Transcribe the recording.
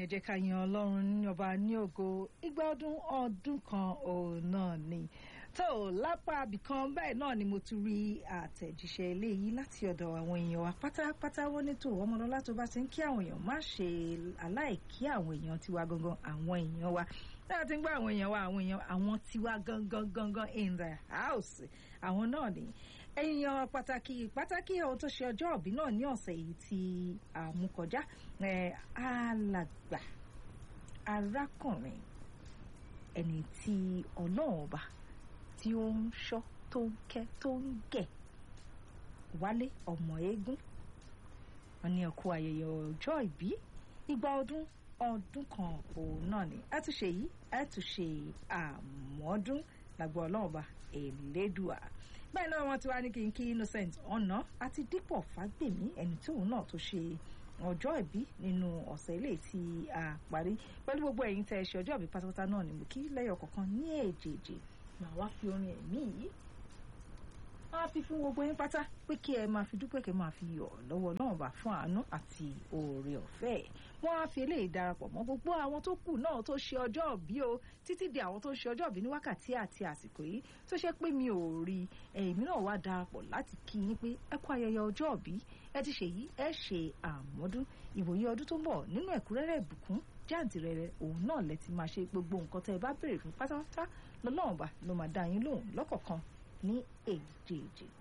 jẹ́ ká yan ọlọ́run ní ọba ní ògo igba ọdún ọdún kan òun náà ni tó lápá abìkan báyìí náà ni mo tún rí àtẹ̀jíṣẹ́ eléyìí láti ọ̀dọ̀ àwọn èèyàn wa pátápátá wọ́n ní tó ọmọlọ́lá tó bá ti ń kí àwọn èèyàn má ṣe aláìkí àwọn èèyàn tiwa gangan àwọn èèyàn wa náà ti ń gbọ́ àwọn èèyàn wa àwọn èèyàn àwọn tiwa gangan gangan in the house àwọn náà ni èèyàn pàtàkì pàtàkì ohun tó ṣe ọjọ́ òbí náà ní ọ̀sẹ̀ yìí ti àmúkọjá alàgbà arákùnrin ẹni tí ọlọ́run ọba tí ó ń ṣọ́ tó ń kẹ́ tó ń gẹ̀ wálé ọmọ eégún wọn ní ọkọ ayẹyẹ ọjọ́ ìbí igba ọdún ọdún kan òun náà ni a tún ṣe yìí a tún ṣe àmọ́dún lágbó ọlọ́run ọba elédùà bẹ́ẹ̀ náà wọ́n ti wá ní kí n kí innocent ọ̀nà àti dípò fágbèmí ẹni tí òun náà tó ṣe ọjọ́ ìbí nínú ọ̀sẹ̀ ilé tí a parí pẹ̀lú gbogbo ẹ̀yin tẹ́ ẹ ṣe ọjọ́ ìbí pátápátá náà ni mo kí lẹ́yọ̀ kọ̀ọ̀kan ní èjèèjì màá wá fi orin ẹ̀mí yìí máa fi fún gbogbo yín pátá pé kí ẹ máa fi dúpẹ́ kí ẹ máa fi yọ̀ lọ́wọ́ náà bá fún àánú àti oore ọ̀fẹ́ wọ́n á fi eléyìí darapọ̀ mọ́ gbogbo àwọn tó kù náà tó ṣe ọjọ́ ìbí o títí di àwọn tó ṣe ọjọ́ ìbí ní wákàtí àti àsìkò yìí tó ṣe pé mi ò rí èmi náà wá darapọ̀ láti kí yín pé ẹ kú ayẹyẹ ọjọ́ ìbí ẹ ti ṣe yìí ẹ ṣe àmọ́dún ìwòye ọdún tó ń bọ̀ nínú ẹ̀kúnrẹ́rẹ́ ìbùkún jáǹtìrẹrẹ òun náà lẹ ti máa ṣe gbogbo nǹkan tẹ́ ẹ bá béèrè fún pátápátá lọ́lọ́run bá ló máa dá yín lóhùn lọ́kọ̀ọ̀kan ní èjèèjì